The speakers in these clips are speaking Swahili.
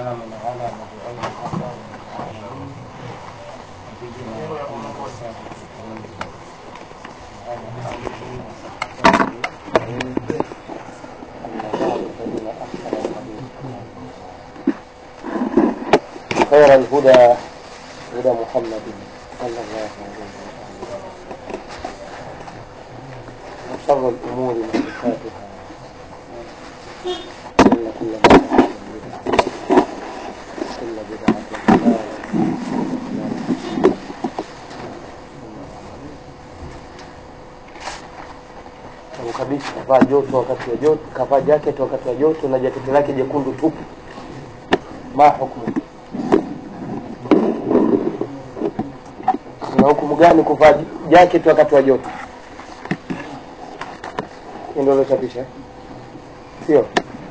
والسلام على مبعوث رحمة للعالمين نبينا محمد الصادق الأمين وعلى آله وصحبه أجمعين أما بعد فإن أحسن الحديث خير الهدى هدى محمد صلى الله عليه وسلم وشر الأمور محدثاتها إن كل بدعة بدعة كل بدعة ضلالة kabisa kavaa joto wakati wa joto kavaa jacket wakati wa joto na jaketi lake jekundu tupu ma hukumu una hukumu gani kuvaa jacket wakati wa joto Hii ndio uliochapisha sio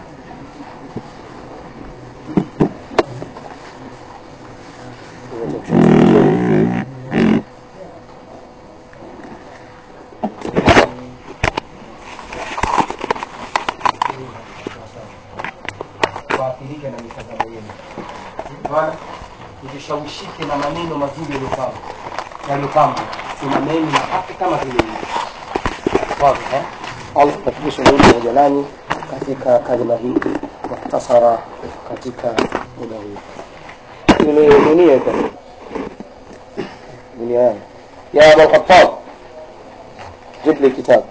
waathirike na mitazamo yenu maana msishawishike na maneno mazuri yaliyopangwa yaliyopangwa simameni na haki kama vile ilivyo wazi eh Allah tafikisha mimi pamoja nanyi katika kalima hii muhtasara katika muda huu ile dunia iko dunia yangu ya Abu Khattab جيب لي كتاب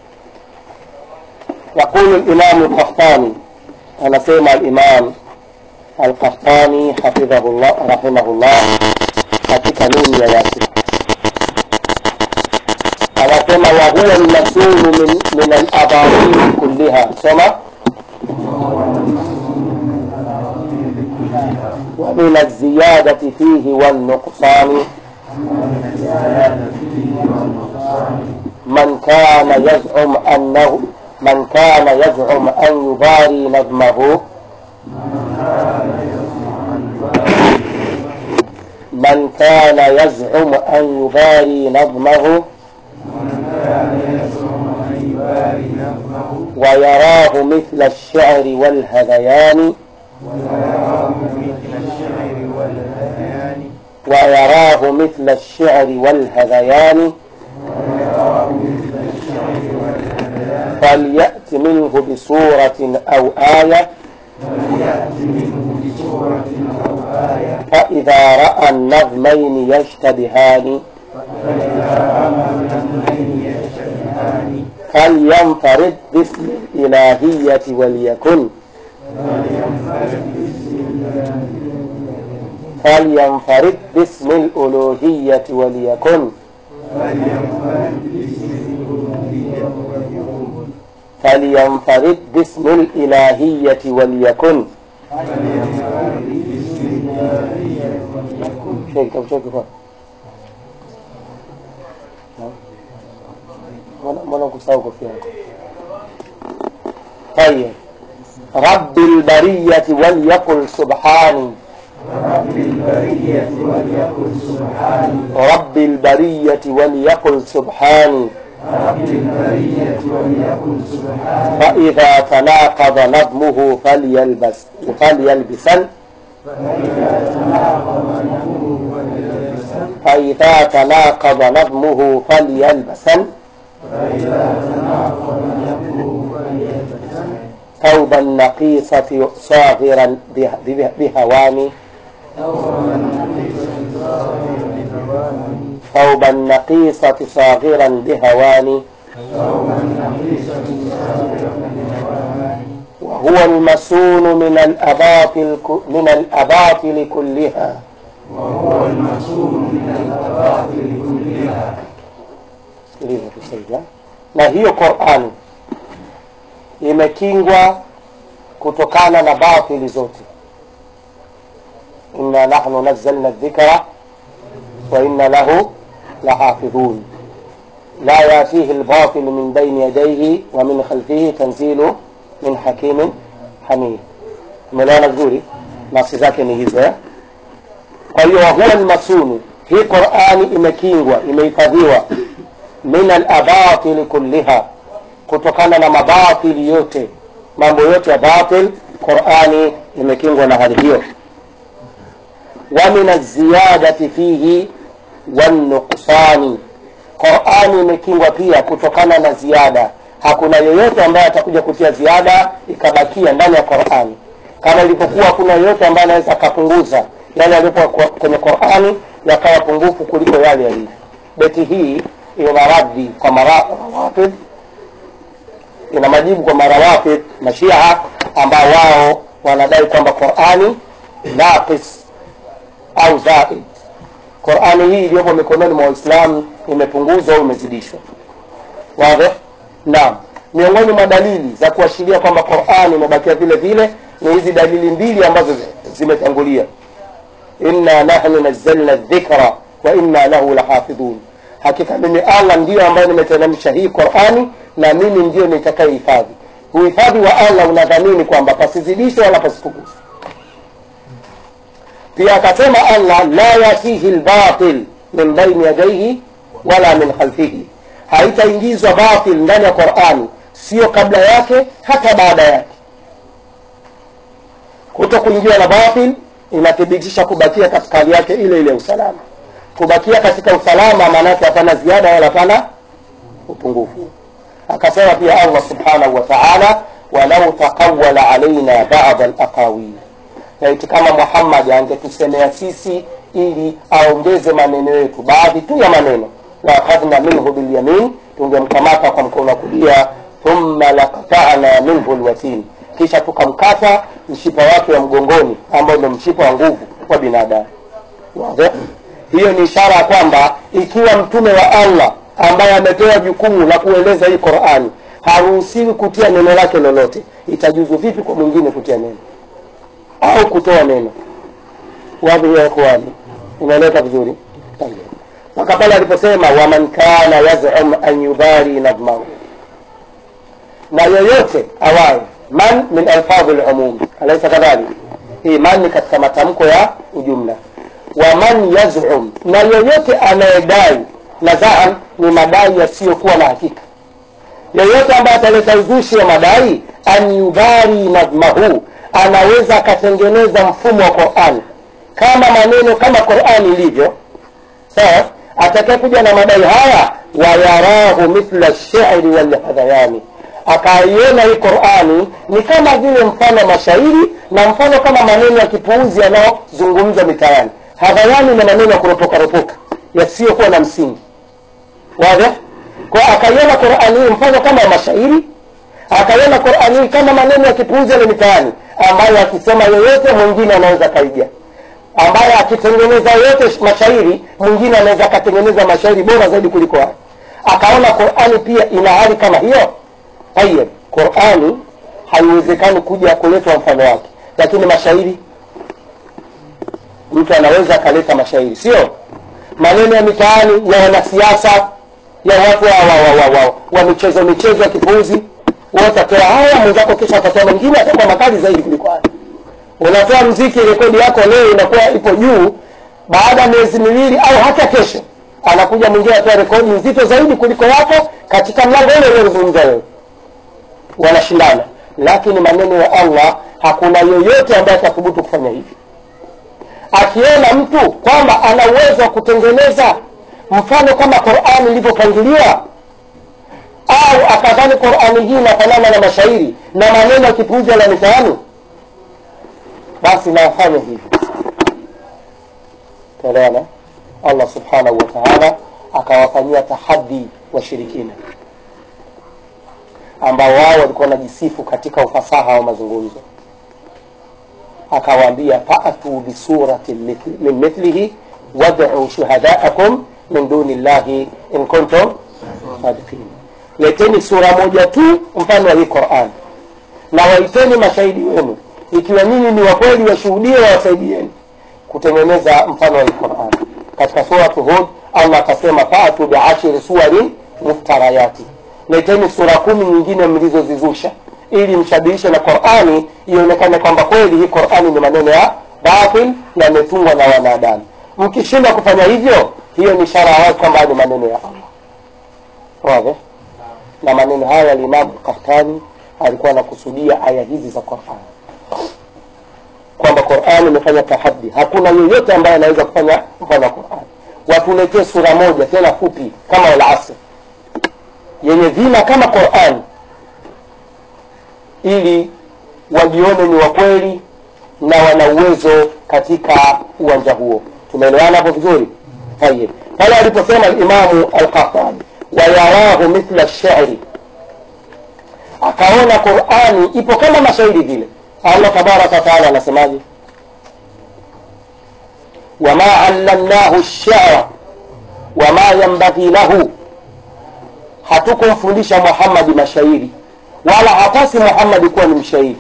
يقول الإمام القحطاني أنا سيما الإمام القحطاني حفظه الله رحمه الله katika nuni ya yake anasema wahuwa lmasulu min, min alabatil kulliha soma ومن الزيادة فيه والنقصان من كان يزعم أنه من كان يزعم أن يباري نظمه من كان يزعم أن يباري نظمه ويراه مثل الشعر والهذيان ويراه مثل الشعر والهذيان فليأت منه بصورة أو آية فإذا رأى النظمين يشتبهان فلينفرد باسم الإلهية وليكن فلينفرد باسم الألوهية وليكن فلينفرد باسم الإلهية وليكن شيء طب شيء كفار mbona kusahau kofia yako طيب رب البرية وليقل سبحاني رب البرية وليقل سبحاني رب البرية وليقل سبحاني رب البرية وليقل سبحاني فإذا تناقض نظمه فليلبس فليلبسن فإذا تناقض نفسه وليلبسن فإذا تناقض نظمه فليلبسن فإذا تناقض نفسه وليلبسن ثوب النقيصة صاغرا به- به- بهوان ثوب النقيصة صاغرا بهوان وهو المسون من الأباطل ك- من الأباطل كلها وهو المسؤول من الأباطل كلها Sikiliza kusaidia. na hiyo Qur'ani imekingwa kutokana na batili zote inna nahnu nazzalna dhikra wa inna lahu lahafidhun la yatihi albatil min bayni yadayhi wa min khalfihi tanzilu min hakimin hamid umeelewana vizuri nafsi zake ni hizo eh? kwa hiyo wahuwa almasunu hii qurani imekingwa imehifadhiwa min alabatili kulliha kutokana na mabatili yote mambo yote ya batil qurani imekingwa na hali hiyo wa min alziyadati fihi wannuqsani qurani imekingwa pia kutokana na ziada hakuna yeyote ambaye atakuja kutia ziada ikabakia ndani ya qurani kama ilivyokuwa hakuna yeyote ambaye anaweza akapunguza yale yaliyokuwa kwa- kwenye qurani yakawa pungufu kuliko yale yalivyo beti hii ina raddi kwa marawafid ina majibu kwa marawafid mashia ambao wao wanadai kwamba qurani naqis au zaid qurani hii iliyopo mikononi mwa waislamu imepunguzwa au imezidishwa wazi naam miongoni mwa dalili za kuashiria kwamba qurani imebakia vile vile ni hizi dalili mbili ambazo zi- zimetangulia inna nahnu nazzalna dhikra wa inna lahu lahafidhun hakika mimi allah ndiyo ambayo nimeteremsha hii qurani na mimi ndiyo nitakayehifadhi uhifadhi wa allah unadhamini kwamba pasizidishwe wala pasipunguzwe pia akasema allah la yatihi lbatil min baini yadaihi wala min khalfihi haitaingizwa batil ndani ya qurani sio kabla yake hata baada yake kuto kuingiwa na batil inathibitisha kubakia katika hali yake ile ile ya usalama kubakia katika usalama maanake hapana ziada wala hapana upungufu akasema pia allah subhanahu wa taala walau taqawala alaina bada alaqawil laiti kama muhammad angetusemea sisi ili aongeze maneno yetu baadhi tu ya maneno laakhadhna minhu bilyamin tungemkamata kwa mkono wa kulia thumma laqatana minhu lwatin kisha tukamkata mshipa wake wa mgongoni ambao ndio mshipa wa nguvu wa binadamu Wazi? hiyo ni ishara ya kwamba ikiwa mtume wa allah ambaye amepewa jukumu la kueleza hii qurani haruhusiwi kutia neno lake lolote itajuzu vipi kwa mwingine kutia neno au kutoa neno wapi ya ikhwani inaeleka vizuri Tayyib. mpaka pale aliposema waman kana yazum an yubari nadmahu na yoyote awaye man min alfadhi lumum alaisa kadhalik hii man ni katika matamko ya ujumla wa man yazum na yoyote anayedai na zaan ni madai yasiyokuwa na hakika yoyote ambaye ataleta uzushi wa madai an yubari nadmahu anaweza akatengeneza mfumo wa qurani kama maneno kama qurani ilivyo sawa atakayekuja na madai haya wayarahu mithla lshairi walhadhayani akaiona hii qurani ni kama vile mfano mashairi na mfano kama maneno ya kipuuzi yanayozungumzwa mitaani hadhayani na maneno ya kuropokaropoka yasiyokuwa na msingi wazi kwa akaiona qurani hii mfano kama mashairi akaiona qurani hii kama maneno ya kipuuzi yale mitaani ambayo akisema yoyote mwingine anaweza kaiga ambaye akitengeneza yote mashairi mwingine anaweza akatengeneza mashairi bora zaidi kuliko hayo akaona qurani pia ina hali kama hiyo tayeb qurani haiwezekani kuja kuletwa mfano wake lakini mashairi mtu anaweza akaleta mashairi sio maneno ya mitaani ya wanasiasa ya watu wa, wa, wa, wa, wa, wa michezo michezo ya kipuuzi watatoa haya mwenzako kisha atatoa mwingine atakuwa makali zaidi kuliko haya unatoa mziki rekodi yako leo inakuwa ipo juu baada ya miezi miwili au hata kesho anakuja mwingine atoa rekodi nzito zaidi kuliko yako katika mlango ule uliozungumza wewe wanashindana lakini maneno ya allah hakuna yoyote ambaye atathubutu kufanya hivi akiona mtu kwamba ana uwezo wa kutengeneza mfano kama qurani ilivyopangiliwa au akadhani qurani hii inafanana na mashairi na maneno ya kipuuzi la mitaani basi nafanya hivi taelewana allah subhanahu wa taala akawafanyia tahadi washirikina ambao wao walikuwa wanajisifu katika ufasaha wa mazungumzo akawaambia fatu bisuratin mithli- min mithlihi waduu shuhadaakum min duni llahi in kuntum sadiqin leteni sura moja tu mfano wa hii quran na waiteni mashahidi wenu ikiwa nyinyi ni wakweli washuhudie wawasaidieni kutengeneza mfano wa hii quran katika suratu hud allah akasema fatu biashiri suwarin muftarayati leteni sura kumi nyingine mlizozizusha ili mshabihishe na qurani ionekane kwamba kweli hii qurani ni maneno ya batil yametungwa na wanadamu mkishindwa kufanya hivyo hiyo ni ishara ya wazi kwamba ni maneno ya allah wazi na maneno haya limamu kahtani alikuwa anakusudia aya hizi za qurani qurani imefanya tahadi hakuna yeyote ambaye anaweza kufanya mfano wa qurani watuletee sura moja tena fupi kama alasr yenye vina kama qurani ili wajione ni wakweli na wana uwezo katika uwanja huo tumeelewana hapo vizuri tayib pale aliposema alimamu alqahtani wayarahu mithla lsheri akaona qurani ipo kama mashairi vile allah tabaraka wataala anasemaje wama allamnahu lshara wama yambaghi lahu hatukumfundisha muhammadi mashairi wala hatasi muhammadi kuwa ni mshairi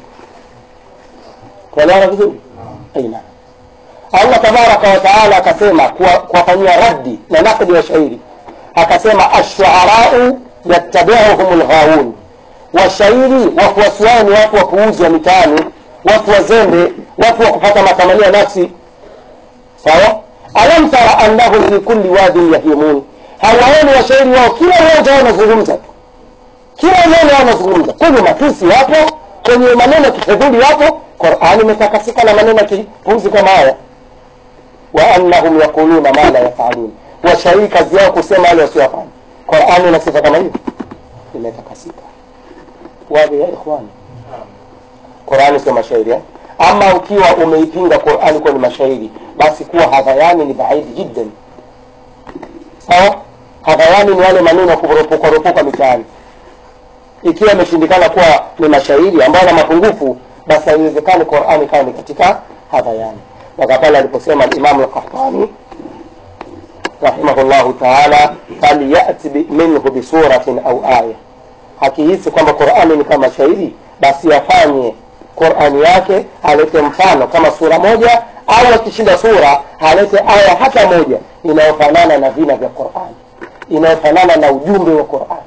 tuelewana vizuri aina allah tabaraka wataala akasema kuwafanyia raddi na nakdi wa shairi akasema ashuarau yattabiuhum lghawun washairi wafuasi wao ni watu wapuuzi wa mitaani watu wazembe watu wa kupata matamanio ya nafsi sawa alam tara annahum fi kulli wadin yahimun hawaoni washairi wao kila mmoja wao wanazungumza tu kila neno wao wanazungumza kwenye matusi wapo kwenye maneno kifedhuli wapo qurani imetakasika na maneno ya kipuuzi kama haya wa annahum yaquluna ma la yafalun washairi kazi yao kusema yale wasiyofanya qurani ina sifa kama hiyo imetakasika wazi ya ikhwani qurani sio mashairi eh? ama ukiwa umeipinga qurani kuwa ni mashairi basi kuwa hadhayani ni baidi jiddan sawa hadhayani ni wale maneno ya kuropokaropoka mitaani ikiwa imeshindikana kuwa ni mashairi ambayo na mapungufu basi haiwezekani qurani kawa ni katika hadhayani mpaka pale aliposema alimamu lkahtani rahimahullahu taala falyati minhu bisuratin au aya akihisi kwamba qurani ni kama shairi basi afanye qurani yake alete mfano kama sura moja au akishinda sura alete aya hata moja inayofanana na vina vya qurani inayofanana na ujumbe wa qurani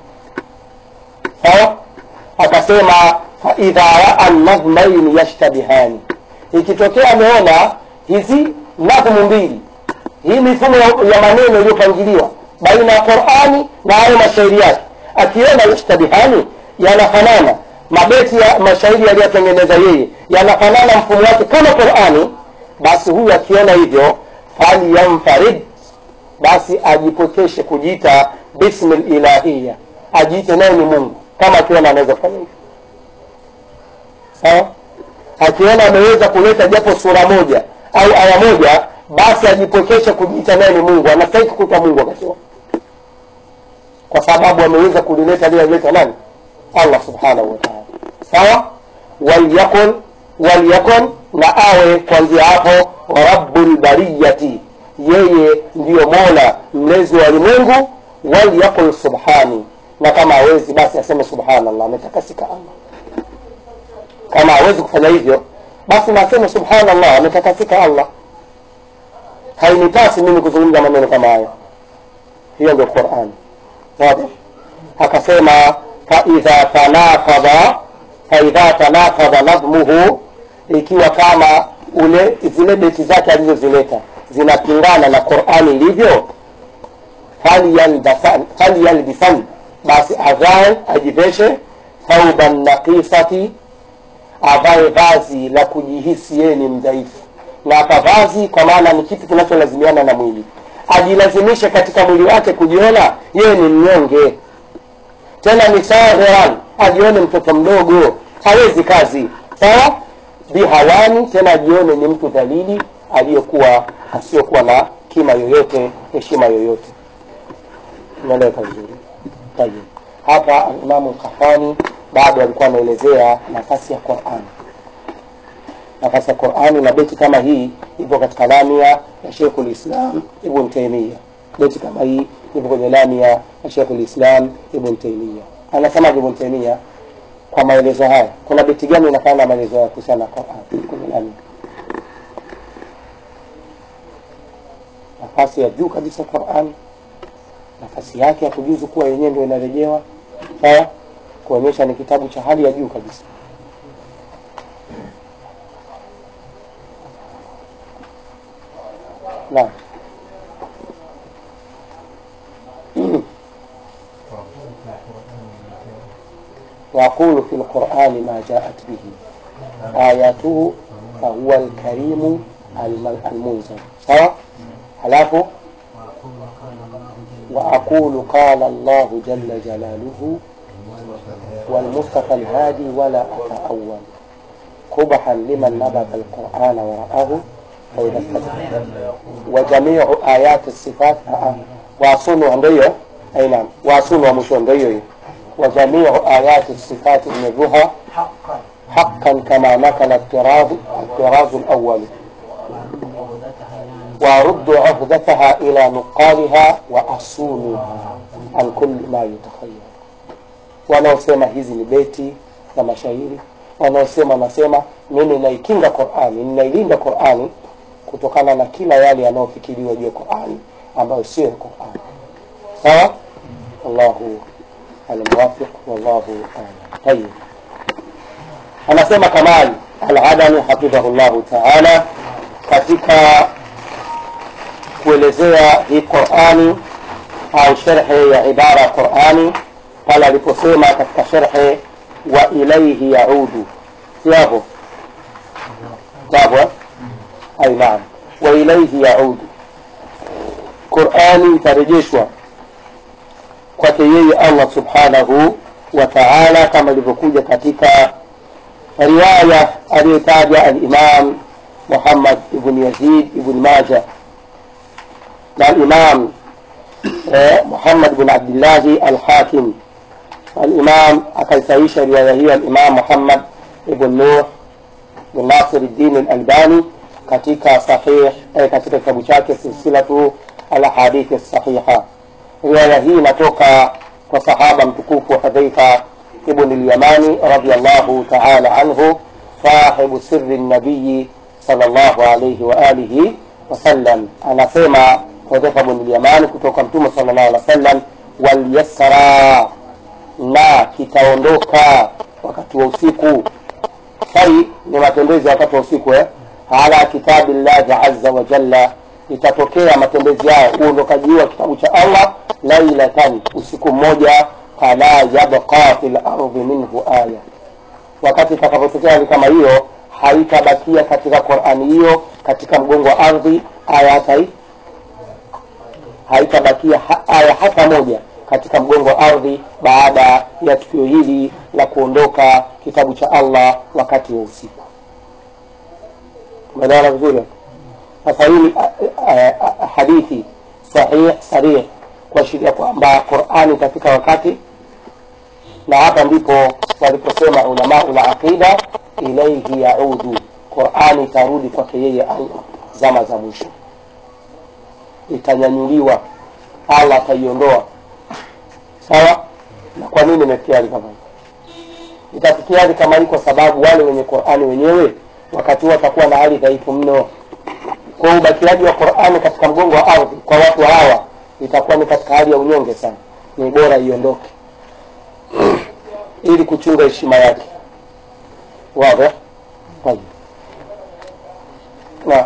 sawa akasema faidha raa nadhmaini yashtabihani ikitokea ameona hizi nadhmu mbili hii mifumo ya maneno iliyopangiliwa baina ya qurani na hayo mashairi yake akiona yashtabihani yanafanana mabeti ya mashairi yaliyotengeneza yeye yanafanana mfumo wake kama qurani basi huyu akiona hivyo falyamfarid basi ajipokeshe kujiita bismi lilahiya ajiite naye ni mungu kama akiona anaweza kufanya hivyo sawa akiona ameweza kuleta japo sura moja au aya moja basi ajipokeshe kujiita naye ni mungu anastahiki kuitwa mungu wakati huo kwa sababu ameweza kulileta lile alileta nani allah subhanahu wa taala sawa walyakun walyakun na awe kuanzia hapo rabu lbariyati yeye ndiyo mola mlezi wa ulimwengu walyakul subhani na kama hawezi basi aseme subhanallah ametakasika allah kama hawezi kufanya hivyo basi naseme subhanallah ametakasika allah hainipasi mimi kuzungumza maneno kama hayo hiyo ndio qurani wazi akasema faidha tanafadha faidha tanafadha nadhmuhu ikiwa kama ule zile beti zake alizozileta zinapingana na qurani ilivyo falyalbisan basi avae ajiveshe thauban naqisati avae vazi la kujihisi yeye ni mdhaifu na akavazi kwa maana ni kitu kinacholazimiana na mwili ajilazimishe katika mwili wake kujiona yeye ni mnyonge tena ni saghiran ajione mtoto mdogo hawezi kazi sawa bihawani tena ajione ni mtu dhalili aliyokuwa asiyokuwa na kima yoyote heshima yoyote unaeleweka vizuri tayib hapa imamu lkafani bado alikuwa anaelezea nafasi ya qurani nafasi ya qurani na beti kama hii ipo katika lamia ya shekhu lislam ibn taimia beti kama hii ipo kwenye lamia ya shekhu lislam ibn taimia anasemaje ibn taimia kwa maelezo haya kuna beti gani inafanana na maelezo haya kuhusiana na qurani kwenye lamia nafasi ya juu kabisa qurani nafasi yake ya kujuzu kuwa yenyewe ndio inarejewa sawa kuonyesha ni kitabu cha hali ya juu kabisa naam وأقول في القرآن ما جاءت به آياته fahuwa alkarimu alma- almunzal sawa halafu وأقول قال الله جل جلاله والمصطفى الهادي ولا أتأول قبحا لمن نبذ القرآن ورآه فإذا استدل وجميع آيات الصفات آه. واصلوا ndio أي نعم واصلوا ومشوا ndio وجميع آيات الصفات نبوها حقا حقا كما نقل الطراز الطراز الأول وأرد عهدتها إلى نقالها وأصونها عن كل ما يتخيل wanaosema hizi ni beti za mashairi wanaosema nasema mimi naikinga qurani ninailinda qurani kutokana na kila yale yanayofikiriwa juu ya qurani ambayo sio ya qurani sawa allahu almuwafiq wallahu alam tayib anasema kamali aladani hafidhahu llahu taala katika kuelezea hii qurani au sherhe ya ibara ya qurani pale aliposema katika sherhe wa ilaihi yaudu siapo sapo eh? ai naam wa ilaihi yaudu qurani itarejeshwa kwake yeye allah subhanahu wa taala kama ilivyokuja katika riwaya aliyotaja alimam muhammad ibn yazid ibn maja na alimam eh, muhammad bn abdillahi alhakim الإمام أكلتعيش رواية الإمام محمد بن نوح بن ناصر الدين الألباني katika sahih eh, katika kitabu chake silsilatu alhadithi sahiha riwaya hii inatoka kwa sahaba mtukufu hudhaifa ibn lyamani radiallahu taala anhu sahibu siri nabiyi salllahu alaihi waalihi wasallam anasema hudhaifa bn lyamani kutoka mtume salllahu alih wa sallam walyasra na kitaondoka wakati wa usiku sai ni matembezi ya wakati wa usiku eh? ala kitabi llahi aza wa jalla itatokea matembezi yao uondokaji wa kitabu cha allah lailatan usiku mmoja fala yabqa fi lardhi minhu aya wakati itakapotokea hali kama hiyo haitabakia katika qurani hiyo katika mgongo wa ardhi aya hata hii haitabakia ha, aya hata moja katika mgongo wa ardhi baada ya tukio hili la kuondoka kitabu cha allah wakati wa usiku umeelewana vizuri sasa hii hadithi sahih sarih kuashiria kwamba qurani itafika wakati na hapa ndipo waliposema ulamau la aqida ilaihi yaudu qurani itarudi kwake yeye allah zama za mwisho itanyanyuliwa allah ataiondoa sawa na kwa nini imefikia hali kama hii itafikia hali kama hii kwa sababu wale wenye qurani wenyewe wakati huo watakuwa na hali dhaifu mno kwa ubakiaji wa qurani katika mgongo wa ardhi kwa watu hawa itakuwa ni katika hali ya unyonge sana ni bora iondoke ili kuchunga heshima yake wazi tayib naam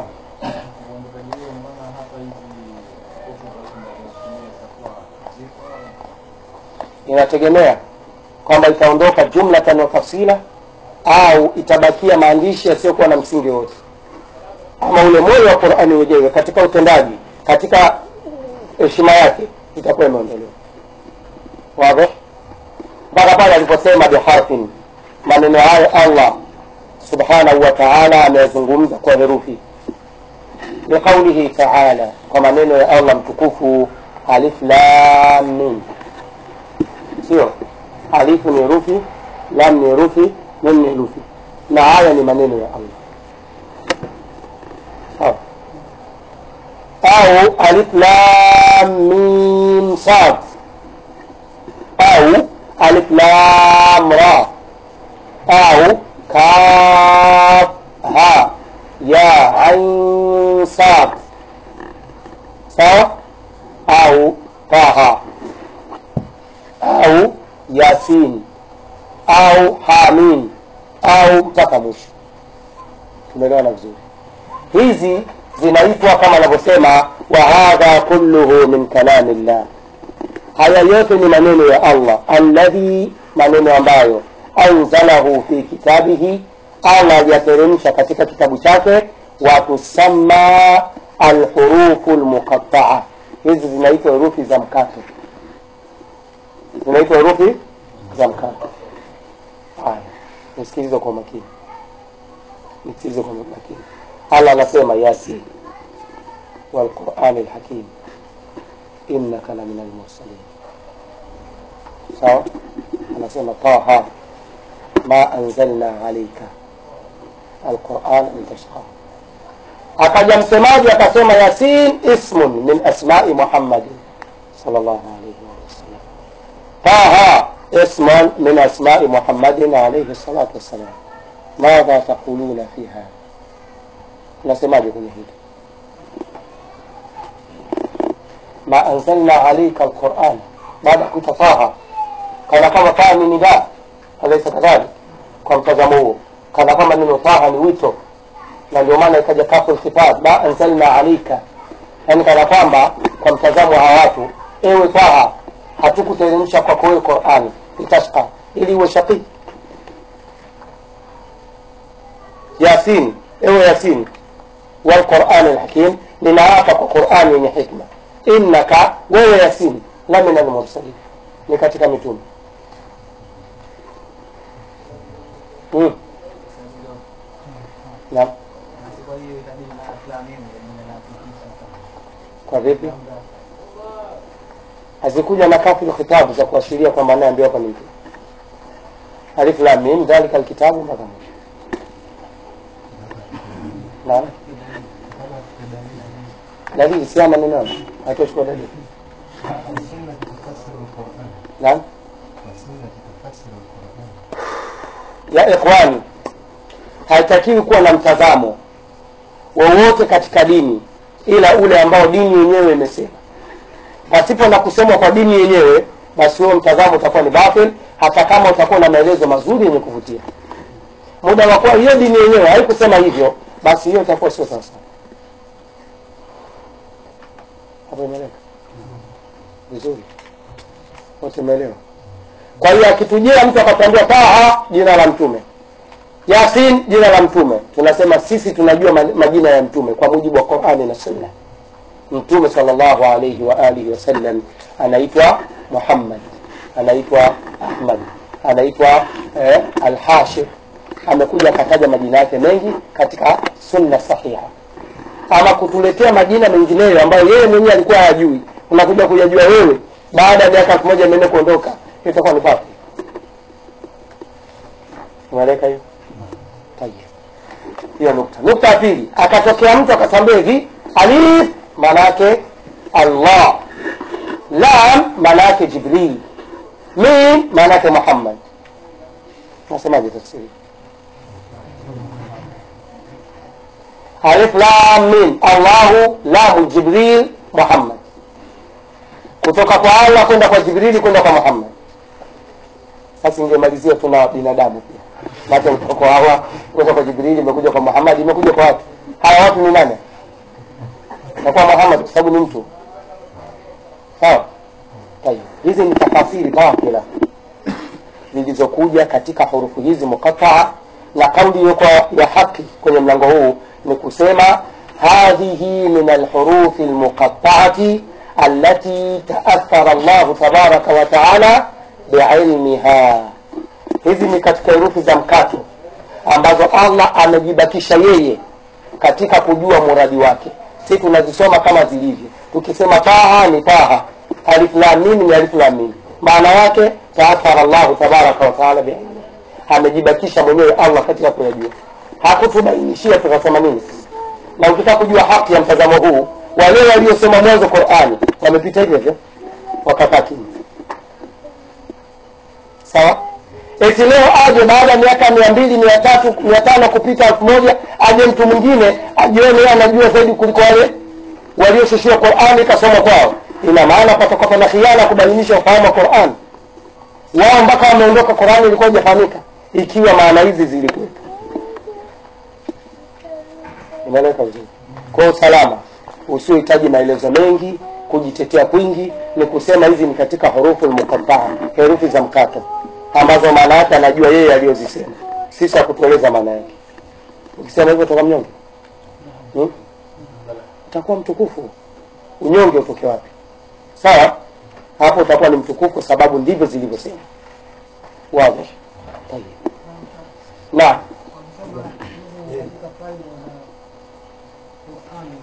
inategemea kwamba itaondoka jumlatan wa tafsila au itabakia maandishi yasiyokuwa na msingi wote ama ule moyo wa qurani wenyewe katika utendaji katika heshima yake itakuwa imeondolewa wazi mpaka pale aliposema biharfin maneno hayo allah subhanahu wa taala ameyazungumza kwa herufi biqaulihi taala kwa maneno ya allah mtukufu alif lam mim sio alifu ni herufi lam ni herufi mim ni herufi na haya ni maneno ya allah sawa au alif lam mim sad au alif lam ra au kaf ha ya ain sad sawa au taha au yasin au hamin au mpaka mwisho tumeelewana vizuri hizi zinaitwa kama anavyosema wa hadha kulluhu min kalami llah haya yote ni maneno ya allah alladhi maneno ambayo anzalahu fi kitabihi allah aliyateremsha katika kitabu chake watusamma alhurufu lmuqataa hizi zinaitwa herufi za mkato zinaitwa herufi za mkato haya nisikilize kwa makini nisikilize kwa makini allah anasema yasin walqurani lhakim innaka la min almursalin sawa anasema taha ma anzalna alaika alquran litashqa akaja msemaji akasema yasin ismun min asmai muhammadin sallallahu alaihi wasallam taha اسم من أسماء محمد عليه الصلاة والسلام ماذا تقولون في هذا nasemaje kwenye hili ma anzalna alaika alquran baada ya kuita taha kana kama taha ni nida alaisa kadhalik kwa mtazamo huo kana kama neno taha ni wito na ndio maana ikaja kafu lkhitab ma anzalna alaika yaani kana kwamba kwa mtazamo wa watu ewe taha hatukuteremsha kwako wewe qurani litashqa ili uwe shaqii yasin ewe yasin walqurani lhakim ninaapa kwa qurani yenye hikma innaka wewe yasin la min almursalin ni katika mitume mm. naam kwa vipi hazikuja na kafu khitabu za kuashiria kwamba anayeambiwa hapa ni mtume alif lam mim dhalika alkitabu mpaka mwisho naam dalili si ama neno hatochukua dalili السنة تفسر القرآن naam السنة تفسر القرآن ya ikhwani haitakiwi kuwa na mtazamo wowote katika dini ila ule ambao dini yenyewe imesema pasipo na kusemwa kwa dini yenyewe basi huo mtazamo utakuwa ni batil hata kama utakuwa na maelezo mazuri yenye kuvutia muda wa kuwa hiyo dini yenyewe haikusema hivyo basi hiyo itakuwa sio sawasawa hapo imeeleka vizuri wote imeelewa kwa hiyo akitujia mtu akatuambia taha jina la mtume yasin jina la mtume tunasema sisi tunajua ma- majina ya mtume kwa mujibu wa qurani na sunna mtume salllahu alaihi wa alihi wasallam anaitwa muhammad anaitwa ahmad anaitwa eh, alhashir amekuja akataja majina yake mengi katika sunna sahiha ama kutuletea majina mengineyo ambayo yeye mwenyewe alikuwa hayajui unakuja kuyajua wewe baada ya miaka elfu moja imeende kuondoka hiyo itakuwa ni papi unaeleka hiyo Tayeb. hiyo nukta nukta ya pili akatokea mtu akatambia hivi alif maana yake allah lam maana yake jibril mim maana yake muhammad nasemaje tafsiri alif lam mim allahu lamu jibril muhammad kutoka kwa allah kwenda kwa jibrili kwenda kwa muhammad sasa ingemalizia tuna binadamu pia maana kutoka kwa hawa kwenda kwa jibrili imekuja kwa muhammad imekuja kwa watu hawa watu ni nani nakuwa muhammad kwa sababu ni mtu sawa tayeb hizi ni tafasiri batila zilizokuja katika hurufu hizi mukataa na kauli iliyokuwa ya haki kwenye mlango huu ni kusema hadhihi min alhurufi almuqataati allati taathara llahu tabaraka wa taala biilmiha hizi ni katika herufi za mkato ambazo allah amejibakisha yeye katika kujua muradi wake si tunazisoma kama zilivyo tukisema taha ni taha alif lam mim ni alif lam mim maana yake taathara llahu tabaraka wa taala biilmiha amejibakisha mwenyewe allah katika kuyajua hakutubainishia tukasema nini na ukitaka kujua haki ya mtazamo huu wale waliosoma mwanzo qurani wamepita hivyo hivyo wakakaa kimya sawa eti leo aje baada ya miaka mia mbili mia tatu mia tano kupita elfu moja aje mtu mwingine ajione yeye anajua zaidi kuliko wale walioshushiwa qurani ikasoma kwao ina maana patakuwa pana khiana kubainisha ufahamu wa qurani wao mpaka wameondoka qurani ilikuwa ijafahamika ikiwa maana hizi zilikuwepo inaeleweka vizuri kwa usalama usiohitaji maelezo mengi kujitetea kwingi ni kusema hizi ni katika hurufu lmukataa herufi za mkato ambazo maana yake anajua yeye aliyozisema sisi hakutueleza maana yake ukisema hivyo utakuwa mnyonge hmm? utakuwa mtukufu unyonge utoke wapi sawa hapo utakuwa ni mtukufu kwa sababu ndivyo zilivyosema wazi Tayeb. naam katika faida za Qur'ani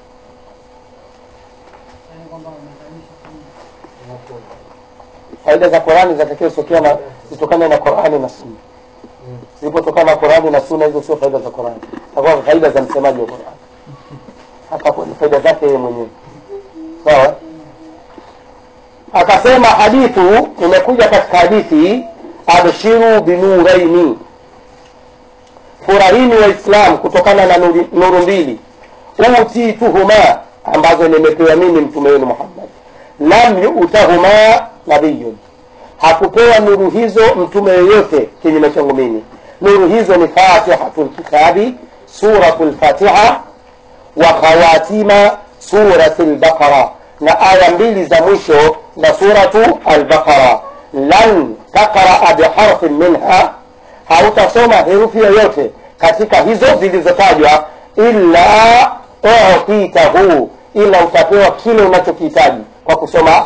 yaani kwamba wamezalisha kama faida za Qurani zinatakiwa zitokea na zitokane na Qurani na Sunna. Zilipotokana na Qurani na Sunna, hizo sio faida za Qurani, takuwa faida za msemaji wa Qurani. Hapa hapo ni faida zake yeye mwenyewe, sawa. Akasema hadithu imekuja katika hadithi, abshiru binuraini, furahini Waislam kutokana na nuri- nuru mbili, utituhuma, ambazo nimepewa mimi mtume wenu Muhammad lam yutahuma nabiyun, hakupewa nuru hizo mtume yoyote kinyume changu mimi. Nuru hizo ni fatihatul kitabi, suratul fatiha wa khawatima suratul baqara, na aya mbili za mwisho za suratu albaqara. Lan taqraa biharfin minha, hautasoma herufi yoyote katika hizo zilizotajwa, illa utitahu, ila utapewa kile unachokihitaji kwa kusoma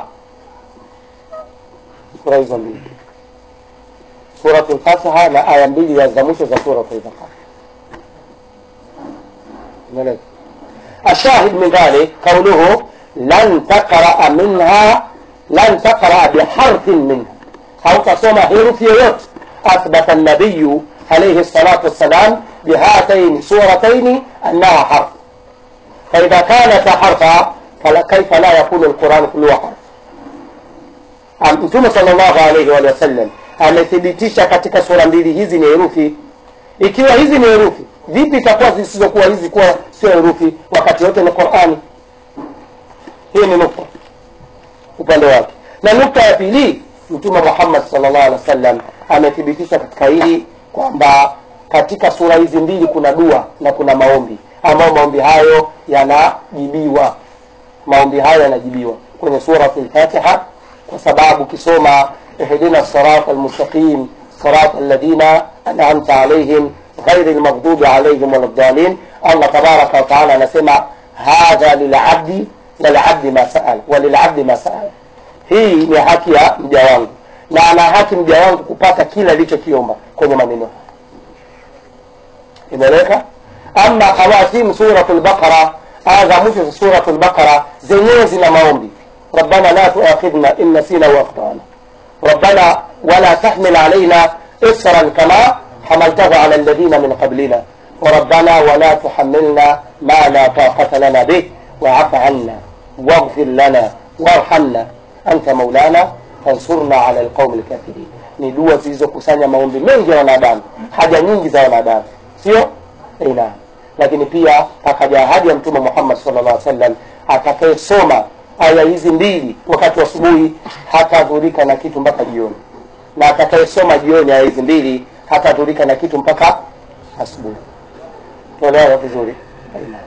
sura hizo mbili suratul fatiha na aya mbili ya za mwisho za suratul baqara umeeleza الشاهد من ذلك قوله لن تقرأ منها لن تقرأ بحرف منها أو تصوم حروف يوت أثبت النبي عليه الصلاة والسلام بهاتين سورتين أنها حرف فإذا كانت حرفا فلا كيف لا يكون القرآن كله حرف Am- Mtume sallallahu alaihi wa sallam amethibitisha katika sura mbili hizi ni herufi. Ikiwa hizi ni herufi, vipi itakuwa zisizokuwa hizi kuwa sio herufi wakati wote ni Qur'ani? Hii ni nukta upande wake, na nukta ya pili, Mtume Muhammad sallallahu alaihi wasallam amethibitisha katika hili kwamba katika sura hizi mbili kuna dua na kuna maombi ambayo maombi hayo yanajibiwa maombi hayo yanajibiwa kwenye suratul Fatiha kwa sababu ukisoma ihdina sirata almustaqim sirata alladhina an'amta alaihim ghairi almaghdubi alaihim waladdallin Allah tabaraka wa taala anasema hadha lilabdi walabdi ma saal walilabdi ma saal hii ni haki ya mja wangu na ana haki mja wangu kupata kila alichokiomba kwenye maneno haya imeleka ama khawatim suratul baqara aya za mwisho za suratul baqara zenyewe zina maombi rabbana la tuakhidhna in nasina wa akhtana rabbana wala tahmil alaina isran kama hamaltahu ala alladhina min qablina وربنا ولا تحملنا ما لا طاقة لنا به واعف عنا واغفر لنا وارحمنا أنت مولانا فانصرنا على القوم الكافرين ni dua zilizokusanya maombi mengi ya wanadamu haja nyingi za wanadamu sio Eh, naam lakini pia akaja ahadi ya mtume muhammad sallallahu alaihi wasallam atakayesoma aya hizi mbili wakati wa asubuhi hatadhurika na kitu mpaka jioni na atakayesoma jioni aya hizi mbili hatadhurika na kitu mpaka asubuhi tuelewa vizuri Eh, naam.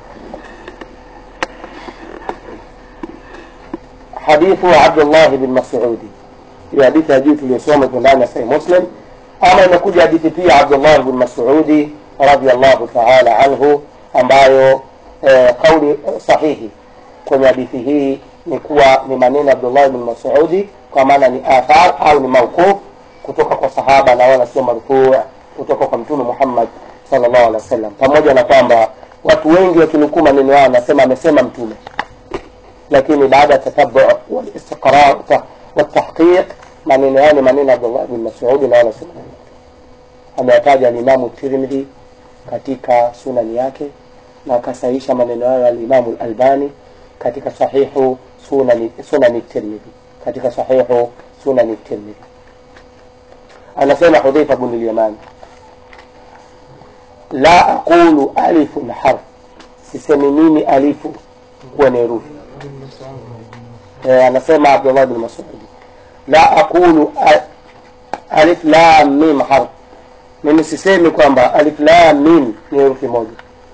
hadithu wa abdullah bin masudi hiyo hadithi ya juu tuliyosoma iko ndani ya sahih muslim ama imekuja hadithi pia abdullah bin masudi radiallahu taala anhu ambayo eh, kauli eh, sahihi kwenye hadithi hii ni kuwa ni maneno ya abdullah bin masudi kwa maana ni athar au ni mauquf kutoka kwa sahaba na wala sio marfuu kutoka kwa mtume muhammad sallallahu alaihi wasallam pamoja na kwamba watu wengi wakinukuu maneno yao wanasema amesema mtume lakini baada ya tatabu walistiqrar watahqiq maneno yao ni maneno ya abdullah bin masudi na wala sio maneno ameyataja alimamu tirmidhi katika sunani yake na akasahisha maneno hayo alimamu albani katika sahihu sunani, sunani tirmidhi katika sahihu sunani tirmidhi anasema hudhaifa bnu lyamani la aqulu alifun harf sisemi mimi alifu kuwa ni herufi eh, anasema abdullah bin masudi la aqulu a- alif lam mim harf mimi sisemi kwamba alif lam mim ni herufi moja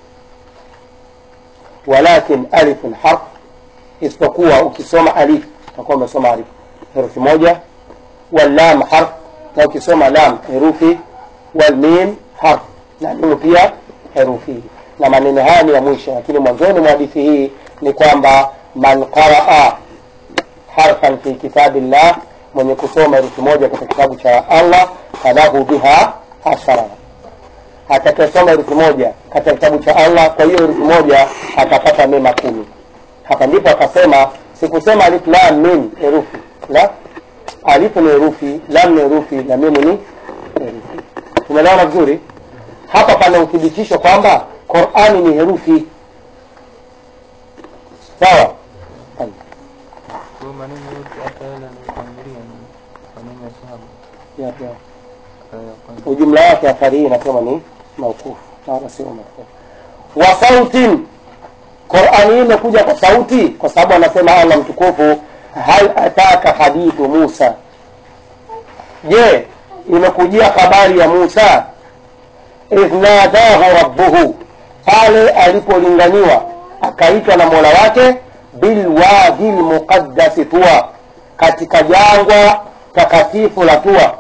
walakin alifun harf isipokuwa ukisoma alif utakuwa umesoma alif herufi moja wallam harf na ukisoma lam herufi walmim harf na mimu pia herufi na maneno haya ni ya mwisho lakini mwanzoni mwa hadithi hii ni kwamba man qaraa harfan fi kitabillah mwenye kusoma herufi moja katika kitabu cha allah falahu biha ashara atakayesoma herufi moja katika kitabu cha allah kwa hiyo herufi moja atapata mema kumi hapa ndipo akasema sikusema alif lam mim herufi la alifu ni herufi lam ni herufi na mimu ni herufi tumeelewana vizuri hapa pana uthibitisho kwamba qurani ni herufi sawa Tayeb. Kwa maneno yote hata yale yanayotangulia ni maneno ya sahaba. Yapi hayo? Aya ya kwanza. ujumla wake athari hii inasema ni maukufu na wala sio marfu wa sautin qurani hii imekuja kwa sauti kwa sababu anasema allah mtukufu hal ataka hadithu musa je imekujia habari ya musa idh nadahu rabbuhu pale alipolinganiwa akaitwa na mola wake bilwadi lmuqaddasi tua katika jangwa takatifu la tua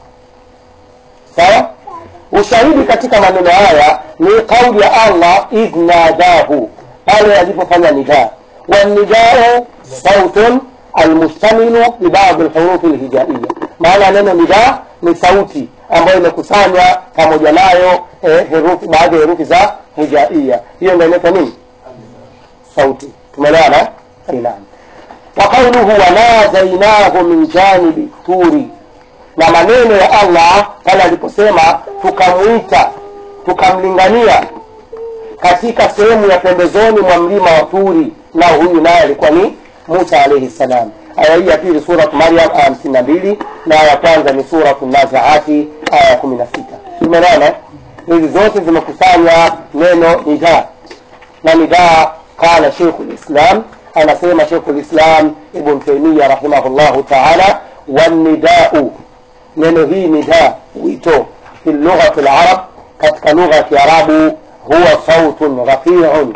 sawa ushahidi katika maneno haya ni kauli ya allah idh nadahu pale alipofanya nidaa wanidau sautun almustamilu bibadhi lhurufi lhijaiya maana neno nidaa ni sauti ambayo imekusanywa pamoja nayo eh, herufi baadhi ya herufi za hijaiya hiyo ndio inaitwa nini sauti tumeelewana Eh, naam wa qauluhu wanadainahu min janibi turi na maneno ya allah pale aliposema tukamwita tukamlingania katika sehemu ya pembezoni mwa mlima wa turi na huyu naye alikuwa ni musa alaihi salam aya hii ya pili surat maryam aya hamsini na mbili na aya ya kwanza ni suratu nazaati aya ya kumi na sita tumeelewana hizi zote zimekusanya neno nidaa na nidaa qala sheikhu lislam anasema sheikhu lislam ibn taimia rahimahullahu taala wanidau neno hii nidaa wito fi lughati larab katika lugha ya kiarabu huwa sautun rafiun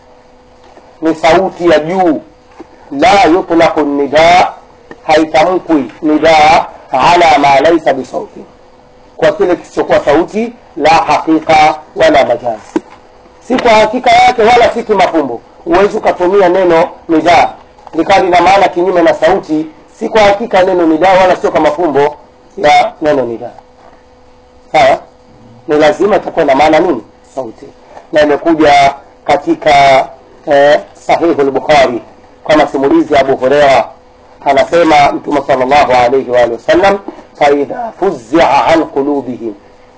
ni sauti ya juu la yutlaqu nidaa haitamkwi nidaa ala ma laisa bisauti kwa kile kisichokuwa sauti la haqiqa wala majazi si kwa hakika yake wala si kimafumbo huwezi ukatumia neno nidaa likawa lina maana kinyume na sauti si kwa hakika neno nidaa wala sio kama fumbo ya neno nidaa sawa ni lazima itakuwa na maana nini sauti na imekuja katika eh, sahihu lbukhari kwa masimulizi ya abu hureira anasema mtume sal llahu alaihi waalihi wasallam faidha fuzia an qulubihim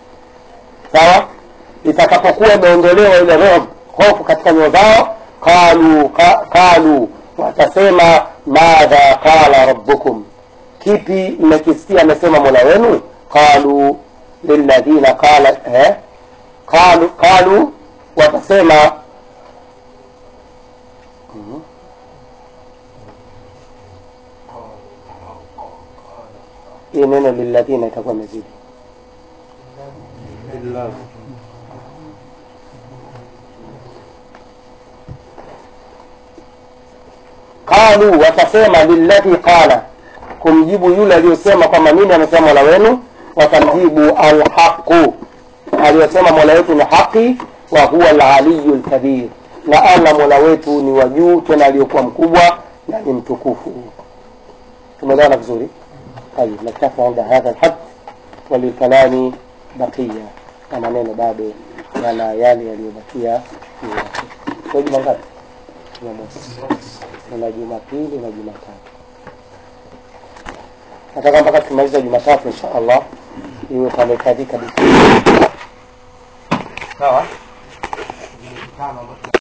sawa itakapokuwa imeondolewa ile roho hofu katika nyoyo zao qalu ka, qalu watasema madha qala rabbukum kipi mmekisikia amesema mola wenu qalu lilladhina qala eh? qalu, qalu watasema Mhm. hii neno lilladhina itakuwa imezidi qalu watasema lilladhi qala kumjibu yule aliyosema kwamba nini amesema mola wenu watamjibu alhaqu aliyosema mola wetu ni haqi wa huwa alaliyu lkabir na allah mola wetu ni wa juu tena aliyokuwa mkubwa na ni mtukufu tumeelewana vizuri طيب نكتفي عند هذا الحد وللكلام بقية na maneno bado yana yale yaliyobakia juu yake. Kwa juma ngapi? Jumamosi. Kuna Jumapili na Jumatatu. Nataka mpaka tumaliza Jumatatu insha Allah iwe pamekadhika kabisa. Sawa?